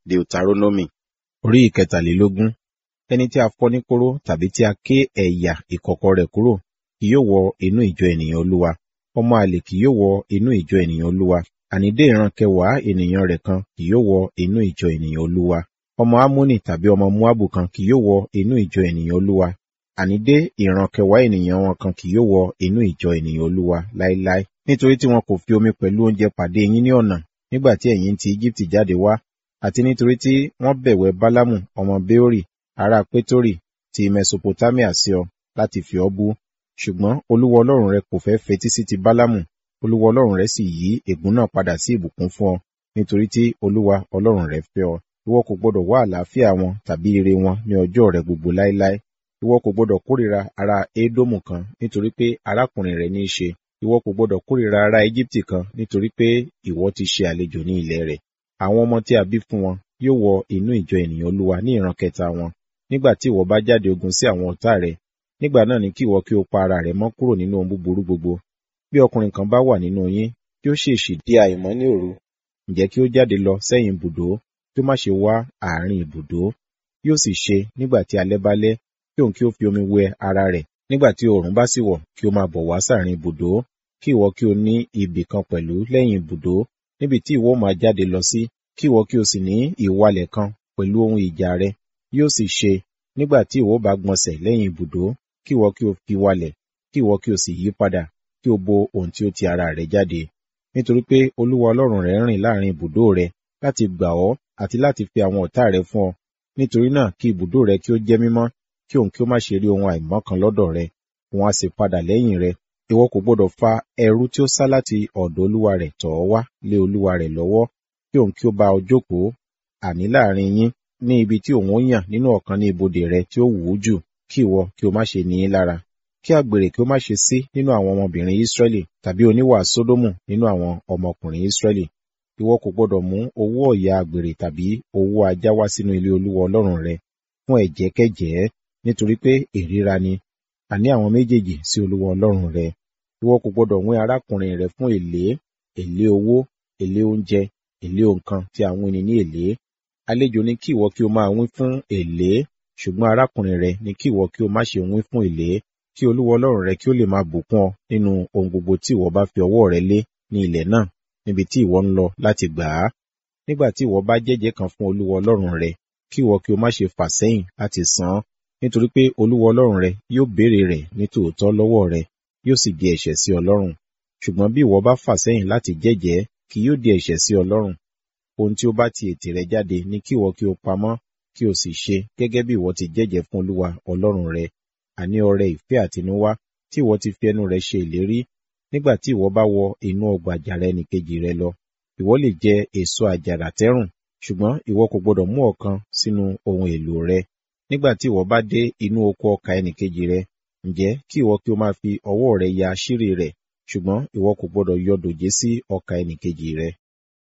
Deuteronomy orí ìkẹtàlélógún. Ẹni tí a fọ́ ní kóró tàbí tí a ké ẹ̀yà ìkọ̀kọ̀ rẹ̀ kúrò kì yóò wọ inú ìjọ ènìyàn Olúwa. Ọmọ àlè kì yóò wọ inú ìjọ ènìyàn Olúwa. Àní dé ìran kẹwàá ènìyàn rẹ̀ kan kì yóò wọ inú ìjọ ènìyàn Olúwa. Ọmọ Ammoni tàbí ọmọ Moabu kan kì yóò wọ inú ìjọ ènìyàn Olúwa. Àní dé ìran kẹwàá ènìyàn wọn kan kì yóò wọ inú ìjọ ènìyàn Olúwa láéláé. Nítorí tí wọn kò fi omi pẹ̀lú oúnjẹ pàdé yín ní ọ̀nà nígbà tí ẹ̀yin ti Íjíbítì jáde wá, àti nítorí tí wọ́n bẹ̀wẹ̀ Bálámù ọmọ Béórì ará Pétórì ti Mesopotamia sí ọ láti fi ọ́ bú. Ṣùgbọ́n Olúwa Ọlọ́run rẹ kò fẹ́ fetí sí ti Bálámù, Olúwa Ọlọ́run rẹ sì yí ègún náà padà sí ìbùkún fún ọ, nítorí tí Olúwa Ọlọ́run rẹ fẹ́ ọ. Ìwọ kò gbọdọ̀ wá àlàáfíà wọn tàbí ire wọn ní ọjọ́ rẹ gbogbo láéláé. Ìwọ kò gbọdọ̀ kórìíra ará Édómù kan nítorí pé arákùnrin rẹ ní í ṣe. Ìwọ kò gbọdọ̀ kórìíra ará Íjíbítì kan nítorí pé ìwọ ti ṣe àlejò ní ilẹ̀ rẹ̀. Àwọn ọmọ tí a bí fún wọn yóò wọ inú ìjọ ènìyàn Olúwa ní ìran kẹta wọn. Nígbà tí ìwọ bá jáde ogun sí àwọn ọ̀tá rẹ, nígbà náà ni kí ìwọ kí o pa ara rẹ mọ́ kúrò nínú ohun búburú gbogbo. Bí ọkùnrin kan bá wà nínú yín, kí ó ṣèèṣì di àìmọ́ ní òru, ǹjẹ́ kí ó jáde lọ sẹ́yìn ibùdó, kí ó má ṣe wá àárín ibùdó. Yóò sì ṣe nígbà tí alẹ́ bá lẹ́, kí òun kí ó fi omi wẹ ara rẹ̀, nígbà tí oòrùn bá sì wọ̀, kí ó máa bọ̀ wá sáàrin ibùdó. Kí ìwọ kí o ní ibì kan pẹ̀lú lẹ́yìn ibùdó, níbi tí ìwọ máa jáde lọ sí, kí ìwọ kí o sì ní ìwalẹ̀ kan pẹ̀lú ohun ìjà rẹ. Yóò sì ṣe nígbà tí ìwọ bá gbọ̀nsẹ̀ lẹ́yìn ibùdó, kí ìwọ kí o fi walẹ̀, kí ìwọ kí o sì yí padà, kí o bo ohun tí ó ti ara rẹ jáde. Nítorí pé Olúwa Ọlọ́run rẹ rìn láàrin ibùdó rẹ láti gbà ọ́ àti láti fi àwọn ọ̀tá rẹ fún ọ. Nítorí náà kí ibùdó rẹ kí ó jẹ́ mímọ́, kí òun kí ó má ṣe rí ohun àìmọ́ kan lọ́dọ̀ rẹ, òun á sì padà lẹ́yìn rẹ. Ìwọ kò gbọdọ̀ fa ẹrú tí ó sá láti ọ̀dọ̀ olúwa rẹ̀ tọ̀ ọ́ wá lé olúwa rẹ̀ lọ́wọ́, kí òun kí ó bá ọ jókòó, àní láàrin yín, ní ibi tí òun ó yàn nínú ọ̀kan ní ibodè rẹ tí ó wù ú jù, kí ìwọ kí o má ṣe ní í lára. Kí àgbèrè kí ó má ṣe sí nínú àwọn ọmọbìnrin Ísírẹ́lì tàbí oníwà Sódómù nínú àwọn ọmọkùnrin Ísírẹ́lì. Ìwọ kò gbọdọ̀ mú owó ọ̀yà àgbèrè tàbí owó ajá wá sínú ilé olúwa Ọlọ́run rẹ fún ẹ̀jẹ̀kẹ́jẹ̀ẹ́, nítorí pé ìríra ni, àní àwọn méjèèjì sí olúwa Ọlọ́run rẹ. Ìwọ kò gbọdọ̀ wín arákùnrin rẹ fún èlé, èlé owó, èlé oúnjẹ, èlé nǹkan tí a wín ni ní èlé. Àlejò ni kí ìwọ kí o máa wín fún èlé, ṣùgbọ́n arákùnrin rẹ ni kí ìwọ kí o má ṣe wín fún èlé, kí olúwa Ọlọ́run rẹ kí ó lè máa bùkún ọ nínú ohun gbogbo tí ìwọ bá fi ọwọ́ rẹ lé ní ilẹ̀ náà, níbi tí ìwọ ń lọ láti gbà á. Nígbà tí ìwọ bá jẹ́jẹ́ kan fún olúwa Ọlọ́run rẹ, kí ìwọ kí o má ṣe fà sẹ́yìn láti san án, nítorí pé olúwa Ọlọ́run rẹ yóò béèrè rẹ̀ ní tòótọ́ lọ́wọ́ rẹ, yóò sì di ẹ̀ṣẹ̀ sí ọ lọ́rùn. Ṣùgbọ́n bí ìwọ bá fà sẹ́yìn láti jẹ́jẹ́, kì yóò di ẹ̀ṣẹ̀ sí ọ lọ́rùn. Ohun tí ó bá ti ètè rẹ jáde ni kí ìwọ kí o pamọ́, kí o sì ṣe gẹ́gẹ́ bí ìwọ ti jẹ́jẹ́ fún olúwa Ọlọ́run rẹ, àní ọrẹ ìfẹ́ àtinúwá tí ìwọ ti fi ẹnu rẹ ṣe ìlérí. Nígbà tí ìwọ bá wọ inú ọgbà àjàrà ẹnìkejì rẹ lọ, ìwọ lè jẹ èso àjàrà tẹ́rùn, ṣùgbọ́n ìwọ kò gbọdọ̀ mú ọ̀kan sínú ohun èlò rẹ. Nígbà tí ìwọ bá dé inú oko ọkà ẹnìkejì rẹ, ǹjẹ́ kí ìwọ kí o máa fi ọwọ́ rẹ ya àṣírí rẹ̀, ṣùgbọ́n ìwọ kò gbọdọ̀ yọ dòjé sí ọkà ẹnìkejì rẹ.